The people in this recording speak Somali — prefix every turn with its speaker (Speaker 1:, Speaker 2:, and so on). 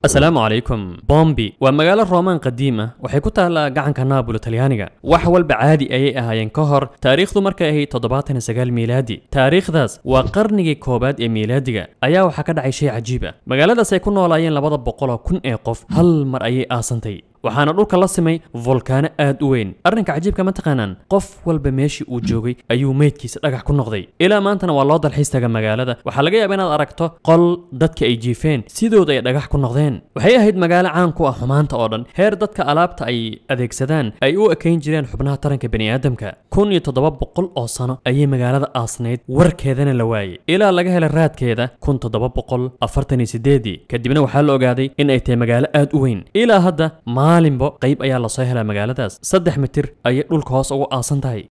Speaker 1: asalaamu calaykum bombi waa magaalo roomaan qadiim ah waxay ku taallaa gacanka naabul talyaaniga wax walba caadi ayay ahaayeen ka hor taariikhdu markay ahayd toddobaatan iyo sagaal miilaadi taariikhdaas waa qarnigii koowaad ee miilaadiga ayaa waxaa ka dhacay shay cajiib ah magaaladaas ay ku noolaayeen labada boqoloo kun ee qof hal mar ayay aasantay waxaana dhulka la simay volkaano aad u weyn arrinka cajiibka ma taqaanaan qof walba meeshii uu joogay ayuu meydkiisa dhagax ku noqday ilaa maantana waa loo dalxiis taga magaalada waxaa laga yaaba inaad aragto qol dadka ay jiifeen sidooda ay dhagax ku noqdeen waxay ahayd magaalo caan ku ah xumaanta oo dhan heer dadka alaabta ay adeegsadaan ay u ekayn jireen xubnaha taranka bani'aadamka kun iyo toddoba boqol oo sano ayay magaalada aasnayd warkeedana la waayey ilaa laga helay raadkeeda kun toddoba boqol afartan iyo sideedii kadibna waxaa la ogaaday in ay tahay magaalo aad u weyn ilaa hadda maalinbo qayb ayaa lasoo helaa magaaladaas saddex mitir ayay dhulka hoos ugu aasan tahay